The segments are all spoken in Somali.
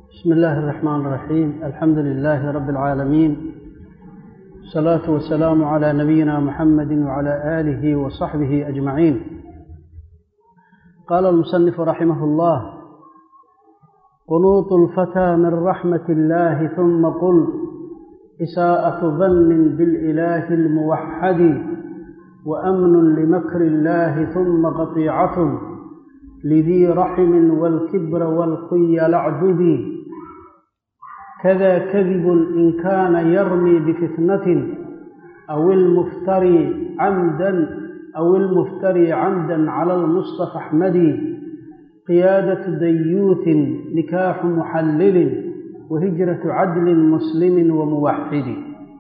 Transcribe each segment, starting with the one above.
بسم الله الرحمن الرحيم الحمد لله رب العالمين الصلاة والسلام على نبينا محمد وعلى آله وصحبه أجمعين قال المصنف رحمه الله قنوط الفتى من رحمة الله ثم قل إساءة ظن بالإله الموحد وأمن لمكر الله ثم قطيعة لذي رحم والكبر والخيل اعددي كذا كذب إن كان يرمي بفتنة أو المفتري عمدا أو المفتري عمدا على المصطفى أحمد قيادة ديوث نكاح محلل وهجرة عدل مسلم وموحد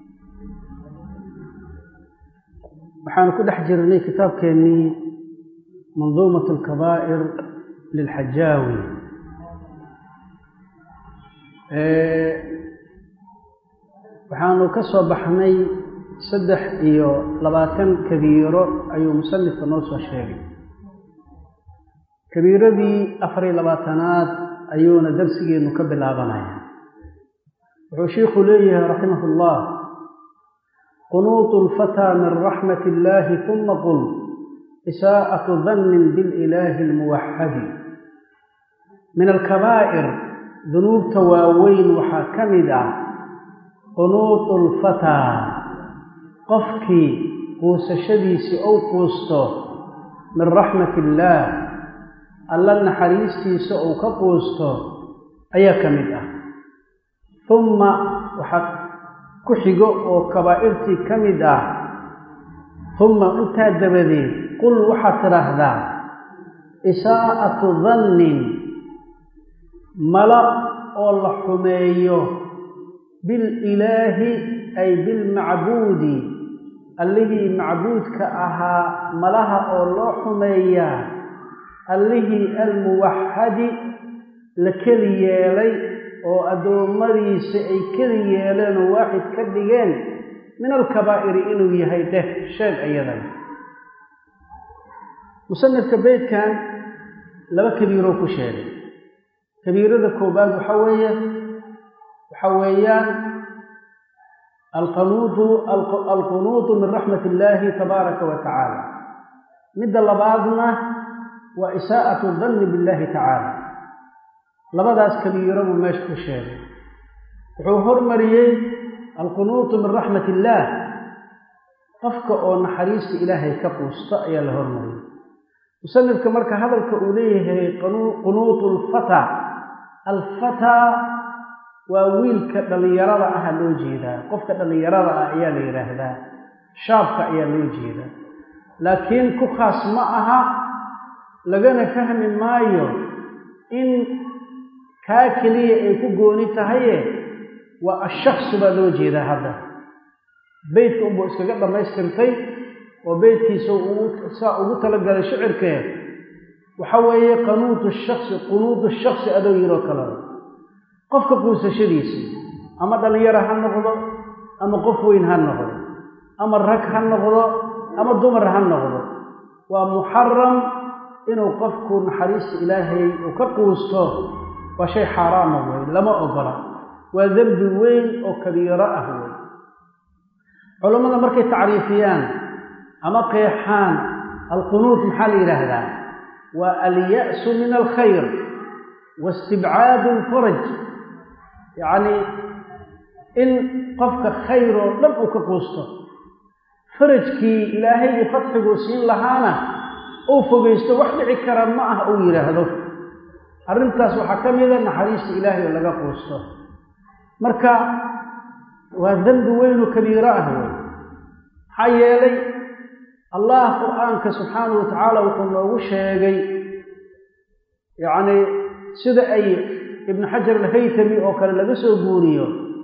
waxaanu ku dhex jirnay kitaabkeennii manduumat alkabaa'ir lilxajaawi waxaanu ka soo baxnay saddex iyo labaatan kabiiro ayuu musanifka noo soo sheegay kabiiradii afar iyo labaatanaad ayuuna darsigeennu ka bilaabanaya wuxuu shiikhu leeyahay raximah ullah qunuuط اlfatىa min raxmat اllahi ثuma qul isaaءaة dannin biاlilaahi اlmuwaxadi min alkabaa'ir dunuubta waaweyn waxaa ka mid ah qunuuطu اlfatىa qofkii quusashadiisii ou quusto min raxmat illaah alla naxariistiisa uu ka quusto ayaa ka mid ah humma waxaa ku xigo oo kabaa'irtii ka mid ah humma intaa dabadeed qul waxaad tidhaahdaa isaa'atu dannin mala oo la xumeeyo bililaahi ay bilmacbuudi allihii macbuudka ahaa malaha oo loo xumeeyaa allihii almuwaxadi la keli yeelay oo addoommadiisa ay keli yeeleen oo waaxid ka dhigeen min alkabaa'iri inuu yahay dheh sheeg ayadan musanifka beydkan laba kabiiroo ku sheegay kabiirada koobaad waxa weeye waxa weeyaan alqanuutu alqunuutu min raxmat illaahi tabaaraka wa tacaala midda labaadna waa isaa'atu danni billahi tacaala labadaas kabiiro buu meesha ku sheegay wuxuu hormariyey alqunuutu min raxmat illaah qofka oo naxariista ilaahay ka quusto ayaa la hormariyey musanifka marka hadalka uu leeyahay qunuutu alfataa alfataa waa wiilka dhallinyarada aha loo jeedaa qofka dhallinyarada ah ayaa la yidhaahdaa shaabka ayaa loo jeedaa laakiin ku khaas ma aha lagana fahmi maayo in kaa keliya ay ku gooni tahaye waa ashaksu baa loo jeedaa hadda beytka unbuu iskaga dhammaystirtay oo beytkiisa saa ugu talagalay shicirkee waxa weeye qanuutu shaksi qunuudu shaksi adoo yiroo kalea qofka quusashadiisa ama dhallinyaro ha noqdo ama qof weyn ha noqdo ama rag ha noqdo ama dumar ha noqdo waa muxaram inuu qofku naxariista ilaahay uu ka quusto waa shay xaaraama wey lama ogola waa dembi weyn oo kabiiro ah wey culammada markay tacriifiyaan ama qeexaan alqunuut maxaa la yidhaahdaa waa alya'su min alkhayr wa istibcaadu alfaraj yacnii in qofka khayr oo dhan uu ka quusto farajkii ilaahay iyo fadxiguu siin lahaana uu fogaysto wax dhici kara ma ah uu yidhaahdo arrintaas waxaa ka mida naxariista ilaahay oo laga quusto marka waa dembi weynu kabiiro ah wey maxaa yeelay allah qur-aanka subxaanahu wa tacaala wuxuu noogu sheegay yacnii sida ay ibnu xajar alhaytami oo kale laga soo guuriyo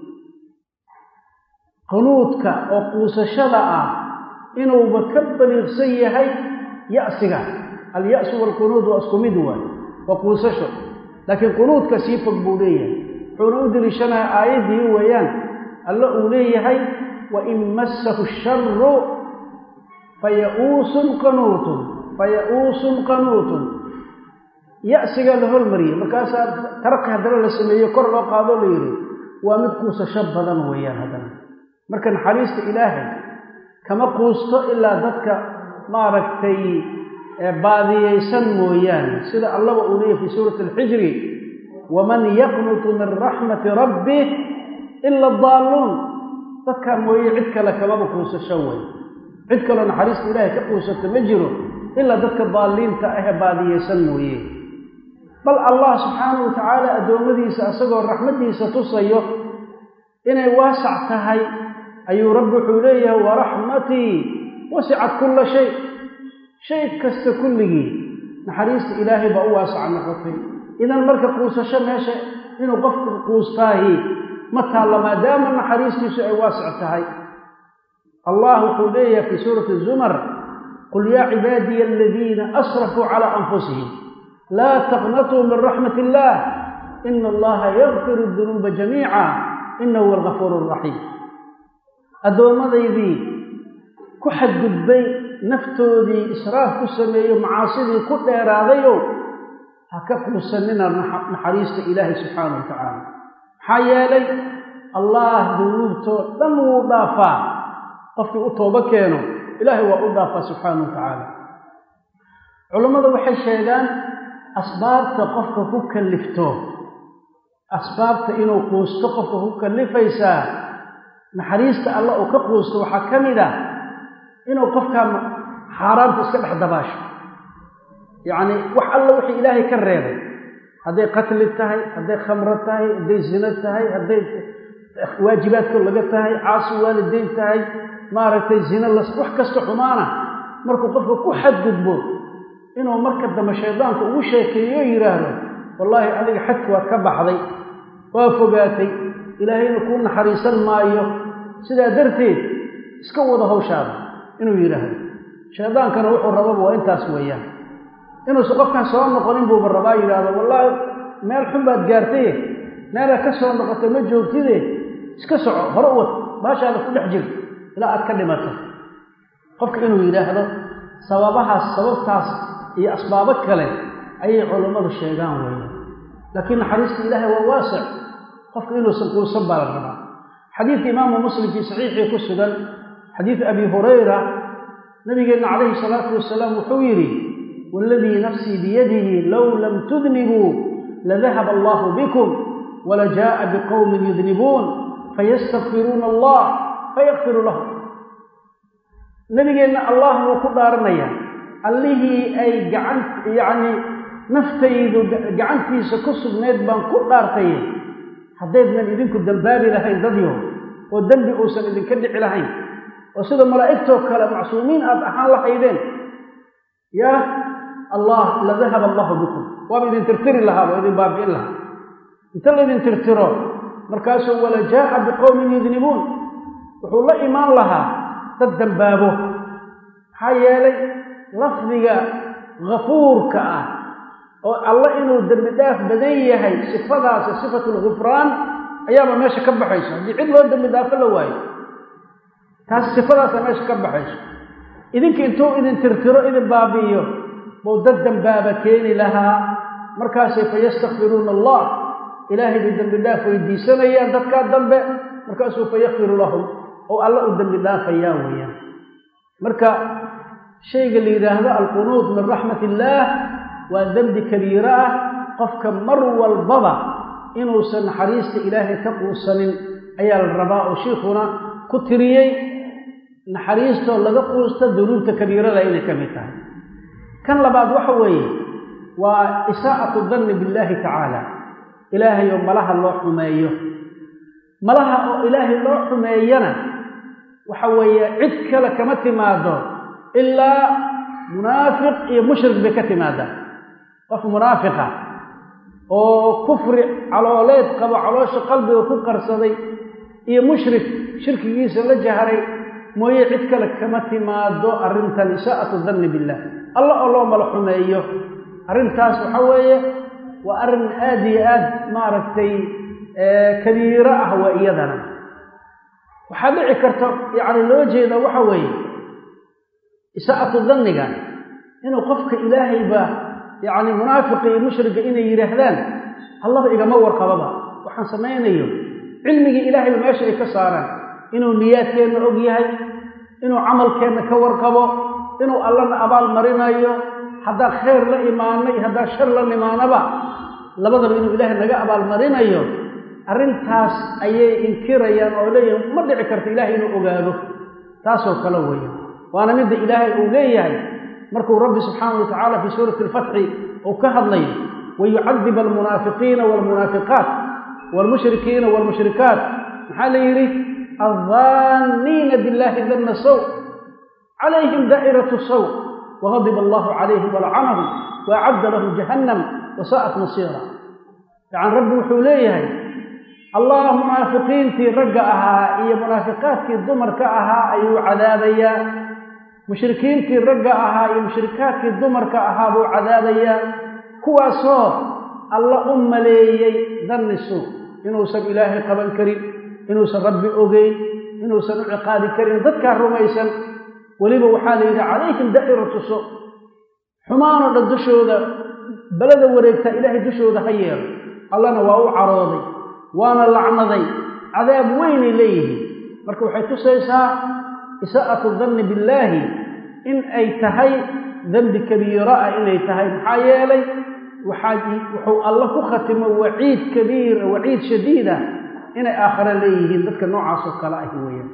qunuudka oo quusashada ah inuuba ka baliiqsan yahay ya'siga alyasu waalqunuud waa isku mid waay waa quusasho laakiin qunuudka sii fog buu leeyahay wuxuuna u deliishanaya aayaddii weeyaan alle uu leeyahay wain massahu sharu fayauusun qanuutun faya'uusun qanuutun ya'sigaa la hormariyey markaasaa taraqi haddana la sameeye kor loo qaadoo la yidhi waa mid quusasho badan weeyaan haddana marka naxariista ilaahay kama quusto ilaa dadka maaragtay baadiyaysan mooyaane sida allaba uu leeyahy fii suurati alxijri waman yaqnutu min raxmati rabbih ila adaalluun dadkaa mooye cid kale kamaba quusasho wey cid kaloo naxariista ilaahay ka quusato ma jiro ilaa dadka daalliinta ahee baadiyaysan mooye bal allah subxaanahu wa tacaala addoommadiisa isagoo raxmaddiisa tusayo inay waasac tahay ayuu rabbi wuxuu leeyahay waraxmatii wasicat kulla shay shay kasta kulligii naxariista ilaahay baa u waasac noqotay idan marka quusasho meesha inuu qofku quustaahi ma taalla maadaama naxariistiisu ay waasic tahay allah wuxuu leeyahay fii suurati zumar qul yaa cibaadiya aladiina asrafuu calaa anfusihim laa taqnatuu min raxmat illaah ina allaha yakfiru dunuuba jamiica inahu huwa algafuur araxiim addoomadaydii ku xadgudbay naftoodii israaf ku sameeyo macaasidii ku dheeraadayow ha ka quusanina naxariista ilaahay subxaanahu wa tacaala maxaa yeelay allah dunuubtoo dhan wuu dhaafaa qofkii u toobo keeno ilaahay waa u dhaafaa subxaanahu wa tacaala culammadu waxay sheegaan asbaabta qofka ku kallifto asbaabta inuu quusto qofka ku kallifaysaa naxariista alla uu ka quusto waxaa ka mid ah inuu qofkaa xaaraanta iska dhex dabaasho yacni wax alla wixii ilaahay ka reebay hadday qatli tahay hadday khamro tahay hadday zino tahay hadday waajibaadka laga tahay caasi waalidayn tahay maaragtay zino las wax kasta xumaana markuu qofka ku xadgudbo inuu marka dambe shaydaanku ugu sheekeeyo oo yidhaahdo wallaahi adiga xadki waad ka baxday waa fogaatay ilaahayna kuu naxariisan maayo sidaa darteed iska wada hawshaada inuu yidhaahdo shaydaankana wuxuu rababa waa intaas weeyaan inuusan qofkan soo noqonin buuba rabaa yidhaahdo wallaahi meel xun baad gaartaye meelaad ka soo noqoto ma joogtide iska soco hore u wad baashaada ku dhex jir ilaa aad ka dhimato qofka inuu yidhaahdo sababahaas sababtaas iyo asbaabo kale ayay culammadu sheegaan weeyaan laakiin naxariista ilaahay waa waasic qofka inuusan quusan baa la rabaa xadiidka imaamu muslim fii saxiixii ku sugan xadiid abi hurayra nabigeenna calayhi salaatu wasalaam wuxuu yidhi waaladii nafsii biyadihi low lam tudnibuu ladahaba allahu bikum walajaa'a biqowmin yudnibuun fayastakfiruuna allah fayakfiru lahum nabigeenna allah wuu ku dhaaranayaa allihii ay gacan yacni naftaydu gacantiisa ku sugnayd baan ku dhaartaye haddaydnan idinku dembaabi lahayn dadyo oo dembi uusan idinka dhici lahayn oo sida malaa'igtoo kale macsuumiin aad ahaan lahaydeen yaa allah la dahaba allahu bikum waaba idin tirtiri lahaa waa idin baabi'in lahaa inta laydin tirtiro markaasuu wala jaa'a biqowmin yudnibuun wuxuu la imaan lahaa dad dembaabo maxaa yeelay lafdiga ghafuurka ah oo alla inuu dembi dhaaf badan yahay sifadaasi sifatu lghufraan ayaaba meesha ka baxayso haddii cid loo dembi dhaafo la waayo taas sifadaasa meesha ka baxayso idinka intuu idin tirtiro idin baabi'iyo buu dad dembaaba keeni lahaa markaasay fayastakfiruuna allah ilaahay bay dembi dhaaf weydiisanayaan dadkaa dambe markaasuu fayakfiru lahum oo alla u dembi dhaafayaa weeyaan marka shayga la yidhaahdo alqunuud min raxmat illaah waa dembi kabiiro ah qofka mar walbaba inuusan naxariista ilaahay ka quusanin ayaa la rabaa oo shiikhuna ku tiriyey naxariistoo laga quusta dunuubta kabiirada inay ka mid tahay kan labaad waxa weeye waa isaa'atu danni billaahi tacaala ilaahay oo malaha loo xumeeyo malaha oo ilaahay loo xumeeyana waxa weeye cid kale kama timaado ilaa munaafiq iyo mushrik bay ka timaadaa qof munaafiqa oo kufri calooleed qabo caloosha qalbiga ku qarsaday iyo mushrik shirkigiisa la jaharay mooye cid kale kama timaado arrintan isaa'atu danni billah alla oo loo mala xumeeyo arrintaas waxa weeye waa arrin aad iyo aad maaragtay kabiiro ah waa iyadana waxaa dhici karta yacni loo jeeda waxa weeye isaa'atu danniga inuu qofka ilaahayba yacni munaafiqa iyo mushriga inay yidhaahdaan allaba igama warqababa waxaan samaynayo cilmigii ilaahayba meesha ay ka saaraan inuu niyaadkeenna og yahay inuu camalkeenna ka warqabo inuu allana abaal marinayo haddaan khayr la imaanay haddaan shar la nimaanaba labadaba inuu ilaahay naga abaalmarinayo arrintaas ayay inkirayaan oo leeyahay ma dhici karto ilaahay inuu ogaado taasoo kale weeye waana midda ilaahay uu leeyahay markuu rabbi subxaanahu wa tacaala fii suurati alfatxi uu ka hadlayo wayucadib almunaafiqiina waalmunaafiqaat waalmushrikiina waalmushrikaat maxaa la yidhi addaanniina billahi danna saw calayhim daa'iratu saw wagadiba allahu calayhim walcanahum waacadda lahum jahannam wasaa'at masiira yacan rabbi wuxuu leeyahay allah munaafiqiintii ragga ahaa iyo munaafiqaadkii dumarka ahaa ayuu cadaabayaa mushrikiintii ragga ahaa iyo mushrikaadkii dumarka ahaa buu cadaabayaa kuwaasoo alla u maleeyey danni suu inuusan ilaahay qaban karin inuusan rabbi ogeyn inuusan u ciqaabi karin dadkaa rumaysan weliba waxaa la yidhi calayhim daa'iratu su xumaanoo dhan dushooda balada wareegtaa ilaahay dushooda ha yeelo allana waa u carooday waana lacnaday cadaab weynay leeyihiin marka waxay tusaysaa isaa'atu danni billaahi in ay tahay dembi kabiiro ah inay tahay maxaa yeelay wuxuu alla ku khatimo waciid kabiir waciid shadiid ah inay aakhare leeyihiin dadka noocaasoo kale ah weeyaan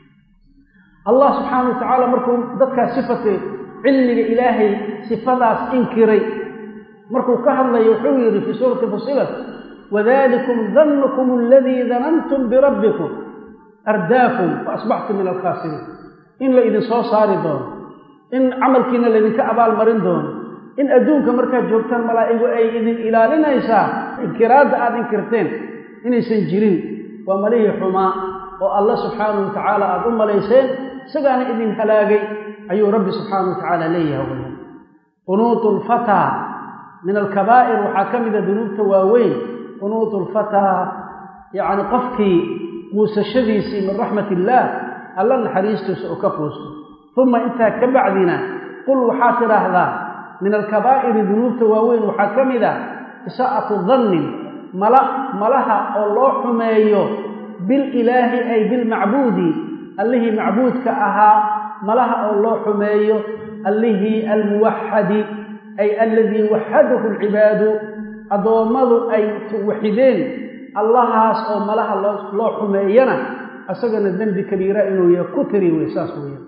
allah subxaana wa tacaala markuu dadkaas sifate cilmiga ilaahay sifadaas inkiray markuu ka hadlayo wuxuu yidhi fii suurati fusilat wadalikum dannukum aladii danantum birabbikum ardaakum faasbaxtum min alkhaasiriin in la idin soo saari doono in camalkiina laydinka abaalmarin doono in adduunka markaad joogtaan malaa'igu ay idin ilaalinaysaa inkiraadda aad inkirteen inaysan jirin waa malihii xumaa oo alla subxaanahu wa tacaala aada u malayseen isagaana idin halaagay ayuu rabbi subxaanahu wa tacaala leeyahay waya qunuutu lfataa min alkabaa'ir waxaa ka mida dunuubta waaweyn qunuutu lfataa yacni qofkii quusashadiisii min raxmat illaah alla naxariistiisa oo ka quusto uma intaa ka bacdina qul waxaad tidhaahdaa min alkabaa'iri dunuubta waaweyn waxaa ka mid a isaa'atu dannin mala malaha oo loo xumeeyo bililaahi ay bilmacbuudi allihii macbuudka ahaa malaha oo loo xumeeyo allihii almuwaxadi ay aladii waxadahu alcibaadu addoommadu ay waxideen allahaas oo malaha loo xumeeyana isagana dembi kabiira inuu yahay ku tiri wey saas weeyaan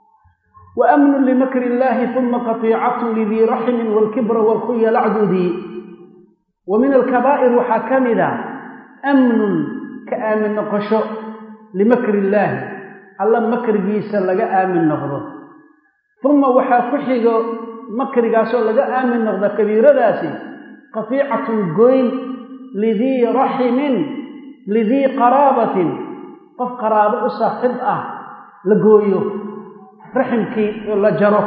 wa amnun limakri illaahi uma qatiicatun lidii raximin waalkibra waalkhuya lacdudii wa min alkabaa'ir waxaa ka mid a amnun ka aamin noqosho limakri illaahi alla makrigiisa laga aamin noqdo uma waxaa ku xigo makrigaasoo laga aamin noqda kabiiradaasi qatiicatun goyn lidii raximin lidii qaraabatin qof qaraabo u saaxib ah la gooyo raximkii la jaro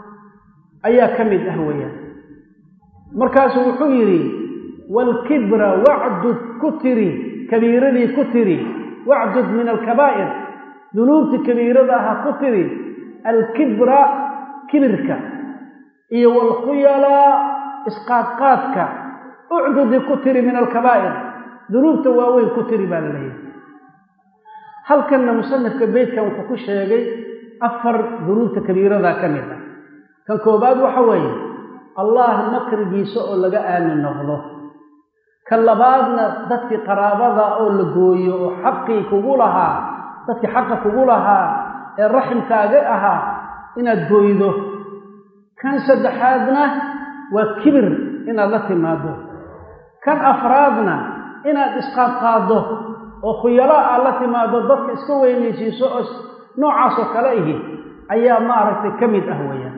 ayaa ka mid ah weeyaan markaasuu wuxuu yidhi waalkibra wacdud ku tiri kabiiradii ku tiri wacdud min alkabaa'ir dunuubtii kabiirada aha ku tiri alkibra kibirka iyo waalkhuyalaa isqaadqaadka ucdudi ku tiri min alkabaa'ir dunuubta waaweyn ku tiri baa la leeyahay halkanna musanifka beytkan wuxuu ku sheegay afar dunuubta kabiiradaa ka mid ah kan koobaad waxa weeye allah makrigiisa oo laga aamin noqdo kan labaadna dadkii qaraabada oo la gooyo oo xaqii kugu lahaa dadkii xaqa kugu lahaa ee raximkaaga ahaa inaad gooydo kan saddexaadna waa kibir inaad la timaado kan afraadna inaad isqaadqaaddo oo khuyalo aad la timaado dadka iska weynaysiiso oo noocaasoo kale ihi ayaa maaragtay ka mid ah weeyaan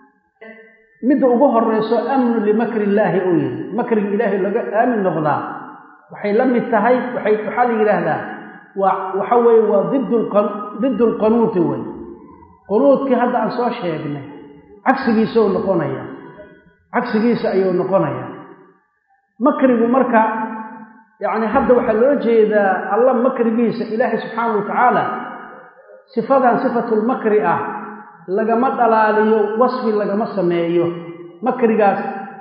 midda ugu horrayso amnu limakri illaahi uu yihi makriga ilaahay laga aamin noqdaa waxay la mid tahay waxay waxaa la yidhaahdaa waa waxa weeye waa didd lqanuuti wey qunuudkii hadda aan soo sheegnay cagsigiisau noqonaya cagsigiisa ayuu noqonaya makrigu marka yacni hadda waxaa loo jeedaa alla makrigiisa ilaahay subxaanahu wa tacaala sifadan sifatulmakri ah lagama dhalaaliyo wasfi lagama sameeyo makrigaas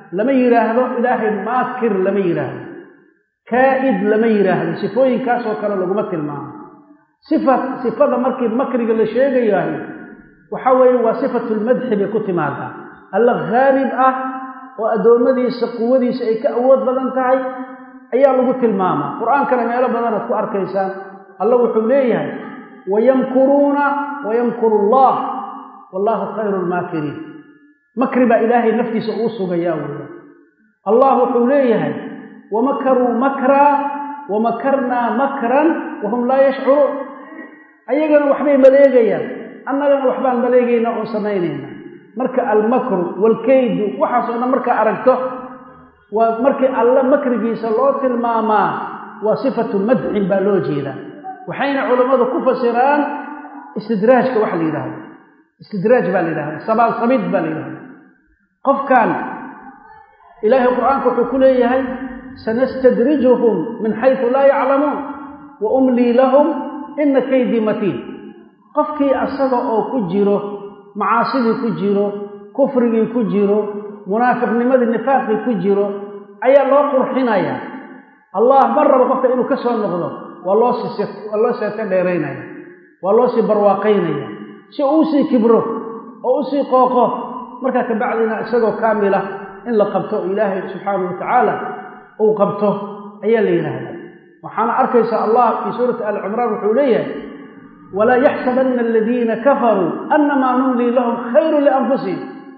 lama yidhaahdo ilaahay maakir lama yidhaahdo kaa'id lama yidhaahdo sifooyinkaasoo kale laguma tilmaamo sifa sifada markii makriga la sheegayahay waxa weeye waa sifatulmadxi bay ku timaadaa alla khaalib ah oo addoommadiisa quwadiisa ay ka awood badan tahay ayaa lagu tilmaamaa qur-aankana meelo badanaad ku arkaysaan alla wuxuu leeyahay wayamkuruuna wayamkuru allah wallaahu khayru lmaakiriin makri baa ilaahay naftiisa uu sugayaa weya allah wuxuu leeyahay wamakaruu makraa wamakarnaa makran wahum laa yashcuruun ayagana waxbay maleegayaan annagana waxbaan maleegaynaa oon samaynayna marka almakru waalkaydu waxaasoo dhan markaa aragto waa markii alle makrigiisa loo tilmaamaa waa sifatu madxin baa loo jeedaa waxayna culammadu ku fasiraan istidraajka waxa la yidhahdo istidraaj baa la yidhahda sabaalsamid baa la yidhahda qofkan ilaahay qur-aanka wuxuu ku leeyahay sanastadrijuhum min xaysu laa yaclamuun wa umlii lahum ina kaydii matiin qofkii asaga oo ku jiro macaasidii ku jiro kufrigii ku jiro munaafiqnimadii nifaaqii ku jiro ayaa loo qurxinaya allah mar rabo qofka inuu ka soo noqdo waa loo sii waa loo seeto dheeraynaya waa loo sii barwaaqaynaya si uu usii kibro oo usii qooqo markaa kabacdina isagoo kaamila in la qabto oo ilaahay subxaanahu watacaala uu qabto ayaa la yidhaahdaa waxaana arkaysa allah fii suurati ali cimraan wuxuu leeyahay walaa yaxsabanna aladiina kafaruu annamaa numlii lahum khayru lianfusihim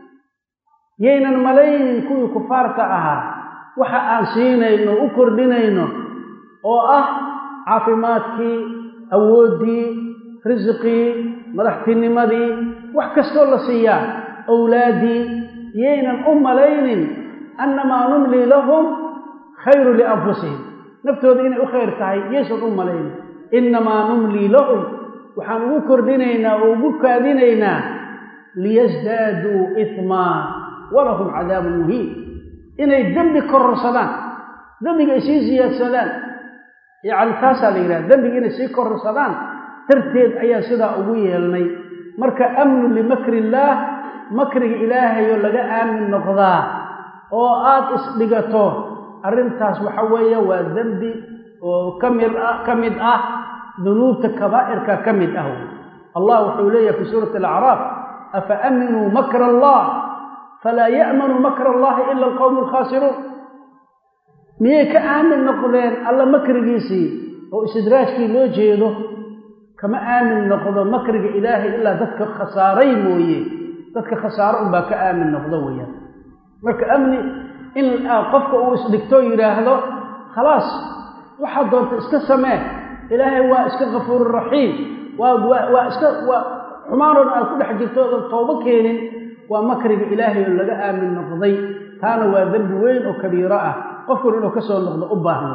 yaynan malaynin kuwii kufaarta ahaa waxa aan siinayno u kordhinayno oo ah caafimaadkii awooddii risiqii madaxtinimadii wax kastoo la siiyaa awlaaddii yaynan u malaynin annamaa numlii lahum khayru lianfusihim naftooda inay u khayr tahay yaysan u malaynin innamaa numlii lahum waxaan ugu kordhinaynaa oo ugu kaadinaynaa liyasdaaduu ihmaa walahum cadaabun muhiin inay dembi kororsadaan dembiga ay sii siyaadsadaan yacni taasaa la yidhaha dembiga inay sii kororsadaan darteed ayaa sidaa ugu yeelnay marka amnu limakri illaah makriga ilaahayoo laga aamin noqdaa oo aad isdhigato arrintaas waxa weeye waa dembi oo ka mid ah ka mid ah dunuubta kabaa'irka ka mid ah allah wuxuu leeyahay fi suurati alacraaf afa aaminuu makra allah falaa ya'manu makra allahi ila alqowmu alkhaasiruun miyay ka aamin noqdeen alla makrigiisii oo istidraajkii loo jeedo kama aamin noqdo makriga ilaahay ilaa dadka khasaaray mooye dadka khasaaro unbaa ka aamin noqdo weeyaan marka amni in qofka uu isdhigto yidhaahdo khalaas waxaad doonta iska samee ilaahay waa iska kafuururaxiim waa waa iska waa xumaanoon aad ku dhex jirto oodan toobo keenin waa makriga ilaahay oo laga aamin noqday taana waa dembi weyn oo kabiiro ah qofkuna inuu ka soo noqdo u baahan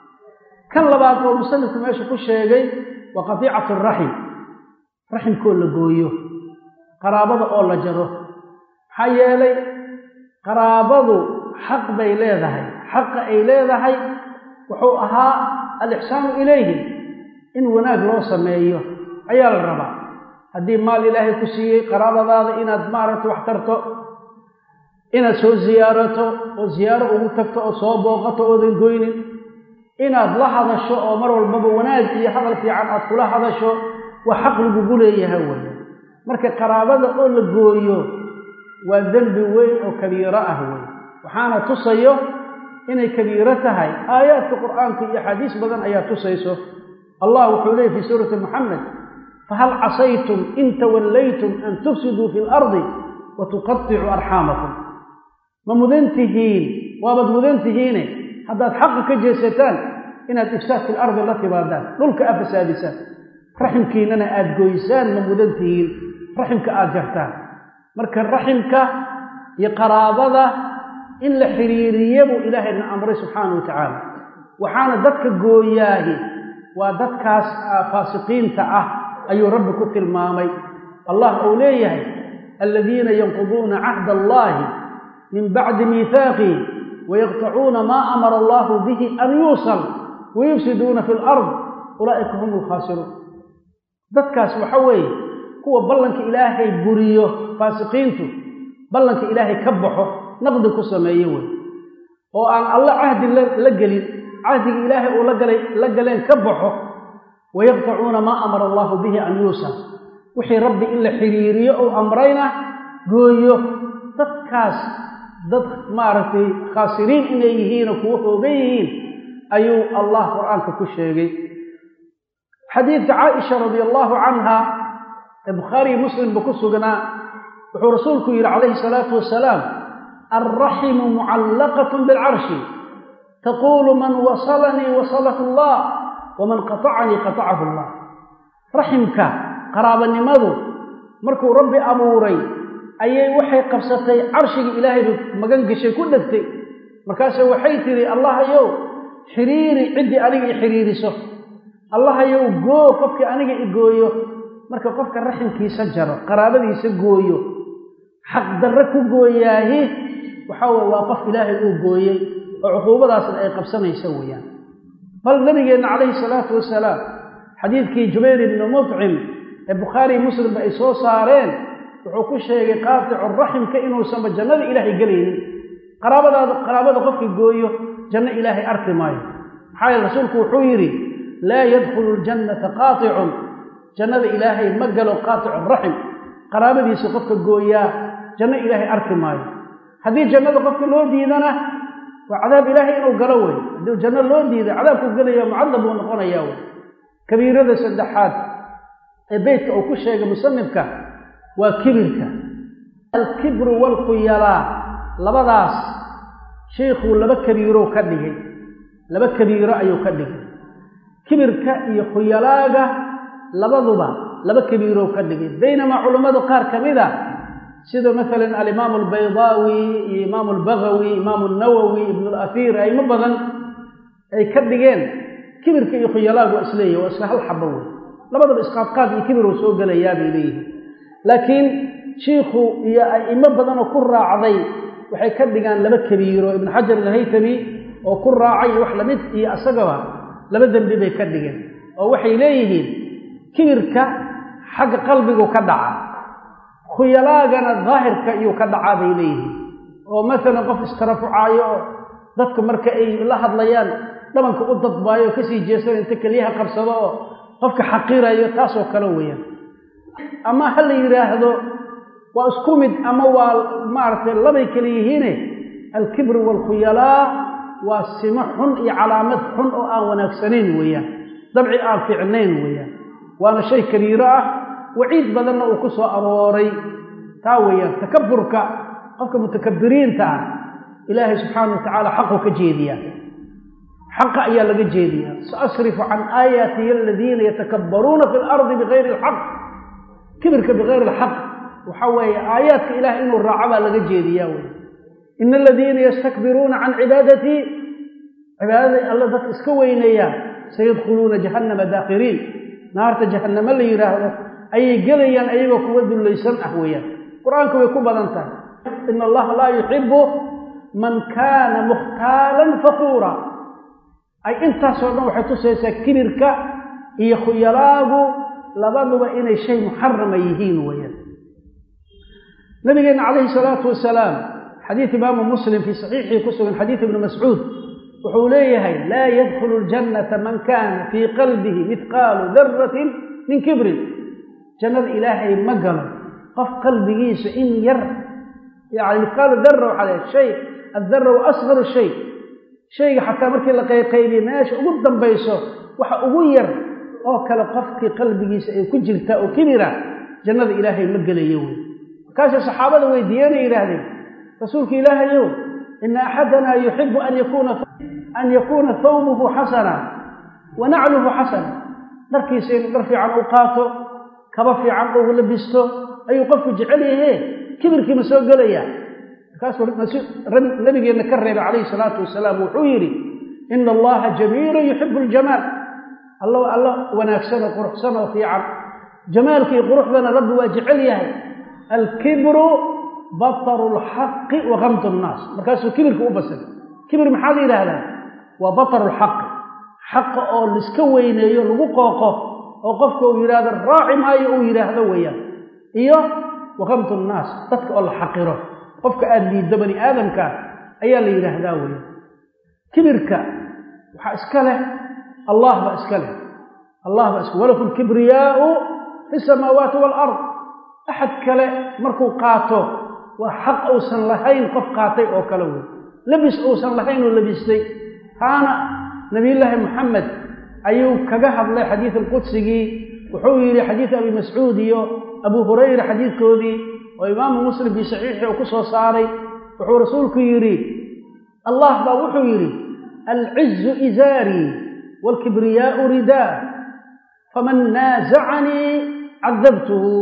kan labaad oo musanifku meesha ku sheegay waa qatiicatu raxim raximkoo la gooyo qaraabada oo la jaro maxaa yeelay qaraabadu xaq bay leedahay xaqa ay leedahay wuxuu ahaa alixsaanu ilayhim in wanaag loo sameeyo ayaa la rabaa haddii maal ilaahay ku siiyey qaraabadaada inaad maaragta wax tarto inaad soo ziyaarato oo ziyaaro ugu tagto oo soo booqato oodan goynin inaad la hadasho oo mar walbaba wanaag iyo hadal fiican aad kula hadasho waa xaq lagugu leeyahay weya marka qaraabada oo la gooyo waa dembi weyn oo kabiiro ah wey waxaana tusayo inay kabiiro tahay aayaadka qur'aanka iyo axaadiis badan ayaa tusayso allah wuxuu leeyay fii suurati moxamed fahal casaytum in tawallaytum an tufsiduu fi lardi wa tuqaticuu arxaamakum ma mudan tihiin waabaad mudan tihiine haddaad xaqa ka jeesataan inaad ifsaad fi lardi la timaadaan dhulka a fasaadisaan raximkiinana aad goysaan ma mudan tihiin raximka aad jartaan marka raximka iyo qaraabada in la xiriiriye buu ilaahayna amray subxaana wa tacaala waxaana dadka gooyaahi waa dadkaas faasiqiinta ah ayuu rabbi ku tilmaamay allah uu leeyahay aladiina yanquduuna cahda allahi min bacdi miihaaqihi wayaqtacuuna maa amara allahu bihi an yuusal wayufsiduuna fi lard ulaa'ika hum alkhaasiruun dadkaas waxa weeye kuwa ballanka ilaahay buriyo faasiqiintu ballanka ilaahay ka baxo naqdi ku sameeye wey oo aan alla cahdi la gelin cahdiga ilaahay uu lagalay la galeen ka baxo wayaqtacuuna maa amara allahu bihi an yuusal wixii rabbi in la xiriiriyo ou amrayna gooyo dadkaas dad maaragtay khaasiriin inay yihiinoo kuwo hoogan yihiin ayuu allah qur-aanka ku sheegay xadiidka caaisha radia allahu canha ee bukhaariyi muslimba ku sugnaa wuxuu rasuulku yidhi calayhi salaatu wasalaam alraximu mucallaqatun bilcarshi taquulu man wasalanii wasalahu allah waman qatacanii qatacahu allah raximka qaraabanimadu markuu rabbi abuuray ayay waxay qabsatay carshigii ilaahay magan gashay ku dhegtay markaase waxay tidhi allahayow xiriiri ciddii aniga i xiriiriso allahayow goo qofkii aniga i gooyo marka qofka raximkiisa jaro qaraabadiisa gooyo xaqdarre ku gooyaahi waxaa weye waa qof ilaahay uu gooyey oo cuquubadaasna ay qabsanaysa weeyaan bal nabigeenna calayhi salaatu wasalaam xadiidkii jubayr ibni mutcim ee bukhaariyi muslimba ay soo saareen wuxuu ku sheegay qaaticu raximka inuusanba jannada ilaahay gelaynin qaraabadaada qaraabada qofkii gooyo janno ilaahay arki maayo maxaa yeele rasuulku wuxuu yidhi laa yadkhulu ljannata qaaticun jannada ilaahay ma galo qaaticu raxim qaraabadiisa qofka gooyaa janno ilaahay arki maayo haddii jannada qofka loo diidana waa cadaab ilaahay inuu galo wey haddii janno loo diida cadaabkuu gelaya mucadab buu noqonayaa wey kabiirada saddexaad ee beytka uu ku sheegay musanifka waa kibirka alkibru waalkhuyalaa labadaas sheikhuu laba kabiirow ka dhigay laba kabiiro ayuu ka dhigay kibirka iyo khuyalaaga labaduba laba kabiirow ka dhigay baynamaa culammadu qaar ka mid a sida maalan alimaamu albaydaawi iyo imaamu albagawi imaamu nawowi ibnu alafiir aymo badan ay ka dhigeen kibirka iyo khuyalaagu waa isleeyahy waa isla hal xabo wey labadaba isqaadqaad iyo kibiruu soo gelayaa bay leeyihiin laakiin shiikhu iyo a'imo badanoo ku raacday waxay ka dhigaan laba kabiiro ibnu xajar alhaytami oo ku raacay wax lamid iyo asagaba laba dembi bay ka dhigeen oo waxay leeyihiin kibirka xagga qalbigu ka dhaca khuyalaagana daahirka iyuu ka dhacaa bay leeyihiin oo masalan qof istarafucaayo oo dadka marka ay la hadlayaan dhabanka u dadbaayo oo kasii jeesana inta keliyaha qabsado oo qofka xaqirayo taasoo kale weeyaan ama ha la yidhaahdo waa isku mid ama waa maaragtay labay kale yihiine alkibru waalkhuyalaa waa simo xun iyo calaamad xun oo aan wanaagsanayn weeyaan dabci aan fiicnayn weeyaan waana shay kabiiro ah waciid badanna uu ku soo arooray taa weeyaan takaburka qofka mutakabiriinta ah ilaahay subxaana wa tacaala xaquu ka jeediyaa xaqa ayaa laga jeediyaa saasrifu can aayaatiya aladiina yatakabbaruuna fi lardi bigayri alxaq kibirka bigayri alxaq waxaa weeye aayaadka ilaah inuu raaco baa laga jeediyaa wey ina aladiina yastakbiruuna can cibaadatii cibaadaday alla dadka iska weyneeyaan sayadkhuluuna jahannama daakhiriin naarta jahannamo la yidhaahdo ayay gelayaan ayagoo kuwa dullaysan ah weeyaan qur-aanka way ku badan tahay ina allaha laa yuxibu man kaana mukhtaalan fakuura ay intaasoo dhan waxay tusaysaa kibirka iyo khuyalaagu labaduba inay shay muxarama yihiin weeyaan nabigeenna calayhi salaatu wasalaam xadiid imaamu muslim fii saxiixii ku sugan xadiid ibni mascuud wuxuu leeyahay laa yadkhulu ljannata man kaana fii qalbihi midqaalu daratin min kibrin jannada ilaahay ma galo qof qalbigiisa in yar yani midqaalu dara waxaa leehay shay addara wa asgaru shay shayga xataa markii la qayqaybiye meesha ugu dambayso waxa ugu yar oo kale qofkii qalbigiisa ay ku jirtaa oo kibira jannada ilaahay ma gelayo wey markaasay saxaabada weydiiyeenay yidhaahdeen rasuulka ilaahayow ina axadanaa yuxibu an yakuuna an yakuuna thawbuhu xasana wa nacluhu xasana dharkiisa inuu dhar fiican u qaato kaba fiican ugu labisto ayuu qofku jecel yahe kibirkii ma soo gelaya markaasuu nabigeenna ka reebay calayhi salaatu wasalaam wuxuu yidhi ina allaha jamiilun yuxibu ljamaal alla alla wanaagsan oo quruxsan oo fiican jamaalkii quruxdana rabbi waa jecel yahay alkibru bataru lxaqi wa kamdu nnaas markaasuu kibirka u basay kibir maxaa la yidhaahdaa waa bataru lxaqi xaqa oo laiska weyneeyo lagu qooqo oo qofka uu yidhaahdo raaci maayo uu yidhaahdo weeyaan iyo wa kamdu nnaas dadka oo la xaqiro qofka aada liiddo bani aadamka ayaa la yidhaahdaa weya kibirka waxaa iska leh allah baa iska leh allah baa iska walaku lkibriyaau fi samaawaati waalard axad kale markuu qaato waa xaq uusan lahayn qof qaatay oo kale wey lebis uusan lahayn oo lebistay taana nabiyullaahi moxamed ayuu kaga hadlay xadiid alqudsigii wuxuu yidhi xadiid abi mascuud iyo abu hurayra xadiidkoodii oo imaamu muslim fii saxiixii uu ku soo saaray wuxuu rasuulku yidhi allah baa wuxuu yidhi alcizu izaarii waalkibriyaau ridaa faman naasacanii cadabtuhu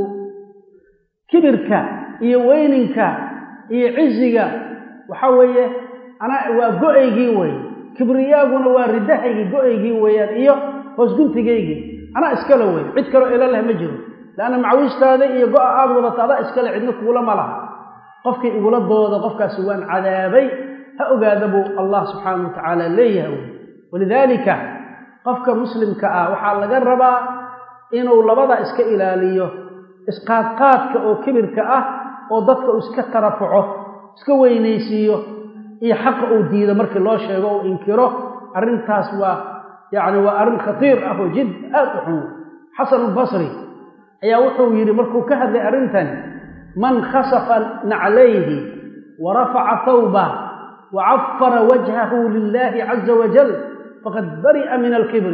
kibirka iyo weyninka iyo ciziga waxaa weeye anaa waa go-aygii wey kibriyaaguna waa ridahaygii go-aygii weeyaan iyo hoosguntigaygii anaa iskale wey cid kaloo ila leh ma jiro leanna macawiistaada iyo go-a aada wadata adaa iskale cidna kugula ma laha qofkii igula dooda qofkaasi waan cadaabay ha ogaada buu allah subxaana wa tacaala leeyahay wey walidaalika qofka muslimka ah waxaa laga rabaa inuu labadaa iska ilaaliyo isqaadqaadka oo kibirka ah oo dadka uu iska tarafuco iska weynaysiiyo iyo xaqa uu diido markii loo sheego uu inkiro arrintaas waa yacni waa arrin khatiir ah oo jid aad u xun xasan albasri ayaa wuxuu yidhi markuu ka hadlay arrintan man khasafa naclayhi wa rafaca thawbah wa cafara wajhahu lilaahi caza wajal faqad bari'a min alkibri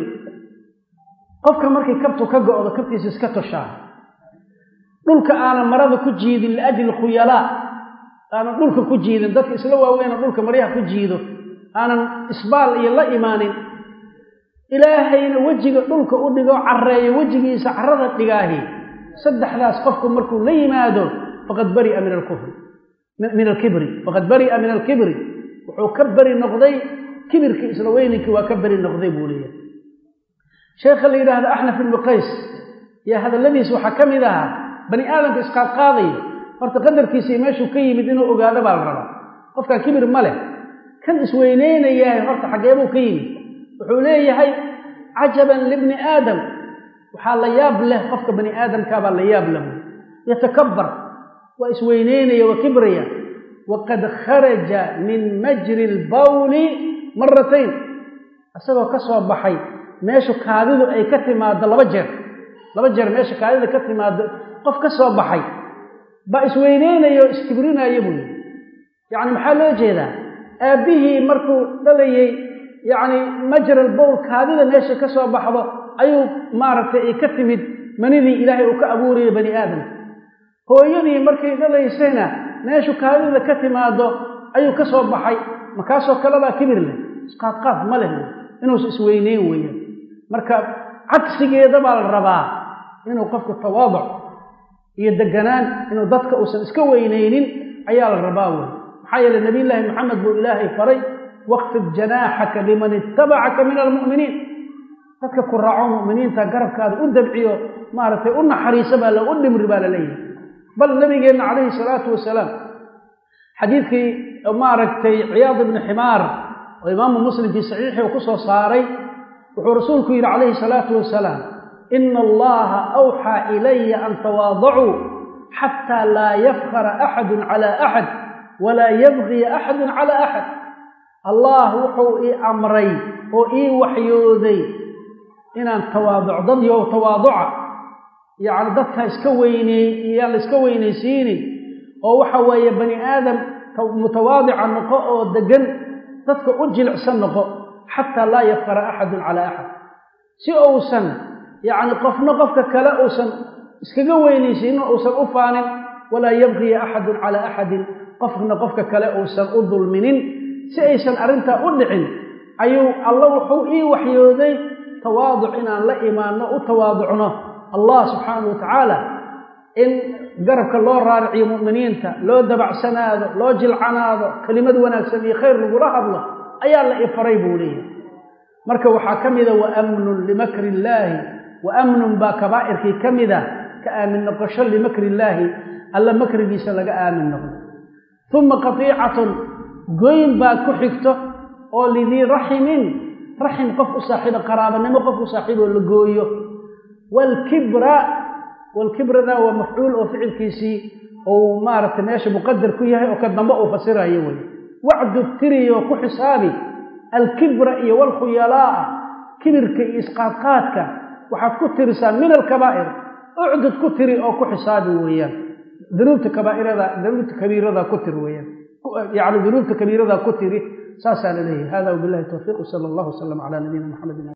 qofka markay kabtu ka go'do kabtiisa iska toshaa dhulka aanan marada ku jiidin liajli khuyalaa aanan dhulka ku jiidin dadka isla waaweyna dhulka maryaha ku jiido aanan isbaal iyo la imaanin ilaahayna wejiga dhulka u dhigo carreeyo wejigiisa carrada dhigaahi saddexdaas qofku markuu la yimaado faqad bari'a min alkufri min alkibri faqad bari'a min alkibri wuxuu ka beri noqday kibirkii isla weyninkii waa ka beri noqday buu leeyahay sheekha la yidhaahdo axnaf ibnu qays yaa hadalladiis waxaa ka mid ahaa bani aadamka isqaadqaadaya horta qadarkiisii meeshuu ka yimid inuu ogaado baa la rabaa qofkaa kibir ma leh kan isweyneynayahay horta xaggeebuu ka yimid wuxuu leeyahay cajaban libni aadam waxaa la yaab leh qofka bani aadamkaabaa la yaab leh yatakabbar waa isweyneynaya waa kibraya waqad kharaja min majri lbawli maratayn isagoo ka soo baxay meeshu kaadidu ay ka timaado laba jeer laba jeer meesha kaadida ka timaado qof ka soo baxay baa isweyneynayo o iskibrinaayo buu yidhi yacni maxaa loo jeedaa aabbihii markuu dhalayey yacni majral bowl kaadida meesha ka soo baxdo ayuu maaragtay ay ka timid manidii ilaahay uu ka abuurayay bani aadamka hooyadii markay dhalaysayna meeshu kaadida ka timaado ayuu ka soo baxay makaasoo kalebaa kibir leh isqaadqaad ma leh inuusa isweyneyn weeyaan marka cagsigeeda baa la rabaa inuu qofku tawaaduc iyo deganaan inuu dadka uusan iska weyneynin ayaa la rabaa wey maxaa yeele nabiyullaahi maxamed buu ilaahay faray waqfid janaaxaka liman ittabacaka min almu'miniin dadka ku raaco mu'miniinta garabkaada u dabciyo maaragtay u naxariisa baa la u dhimri baa la leeyahay bal nabigeenna calayhi salaatu wasalaam xadiidkii maaragtay ciyaad ibni ximaar oo imaamu muslim fii saxiixii uu ku soo saaray wuxuu rasuulku yidhi calayhi salaatu wasalaam ina allaha awxaa ilaya an tawaadacuu xataa laa yafkara axadun cala axad walaa yabgiya axadun cala axad allah wuxuu ii amray oo ii waxyooday inaan tawaaduc dad yow tawaaduca yacni dadka iska weyneey iyaan la iska weynaysiinin oo waxa weeye bani aadam mutawaadica noqo oo degan dadka u jilicsan noqo xataa laa yafkara axadun calaa axad si uusan yacni qofna qofka kale uusan iskaga weynaysiinin uusan u faanin walaa yabgiya axadun calaa axadin qofna qofka kale uusan u dulminin si aysan arrintaa u dhicin ayuu alla wuxuu ii waxyooday tawaaduc inaan la imaanno u tawaaducno allah subxaanahu wa tacaala in garabka loo raariciyo mu'miniinta loo dabacsanaado loo jilcanaado kelimad wanaagsan iyo khayr lagula hadlo ayaa la ifaray buu leeyahay marka waxaa ka mida wa amnun limakri illaahi wa amnun baa kabaa'irkii ka mida ka aamin noqosho limakri illaahi alla makrigiisa laga aamin noqdo uma qatiicatun goyn baa ku xigto oo lidii raximin raxim qof u saaxiibo qaraabanimo qof u saaxiiboo la gooyo waalkibra waalkibrana waa mafcuul oo ficilkiisii uu maaragtay meesha muqadar ku yahay oo ka dambe uu fasirayo wey wacdu tiriyo ku xisaabi alkibra iyo walkhuyalaa'a kibirka iyo isqaadqaadka waxaad ku tirisaa min alkabaa'ir ucdud ku tiri oo ku xisaabi weeyaan dunuubta kabaairada dunuubta kabiirada ku tiri weeyaan yacni dunuubta kabiirada ku tiri saasaa la leeyahay hada wabillahi towfiiq sala allahu wasalam calaa nabiyina maxamedin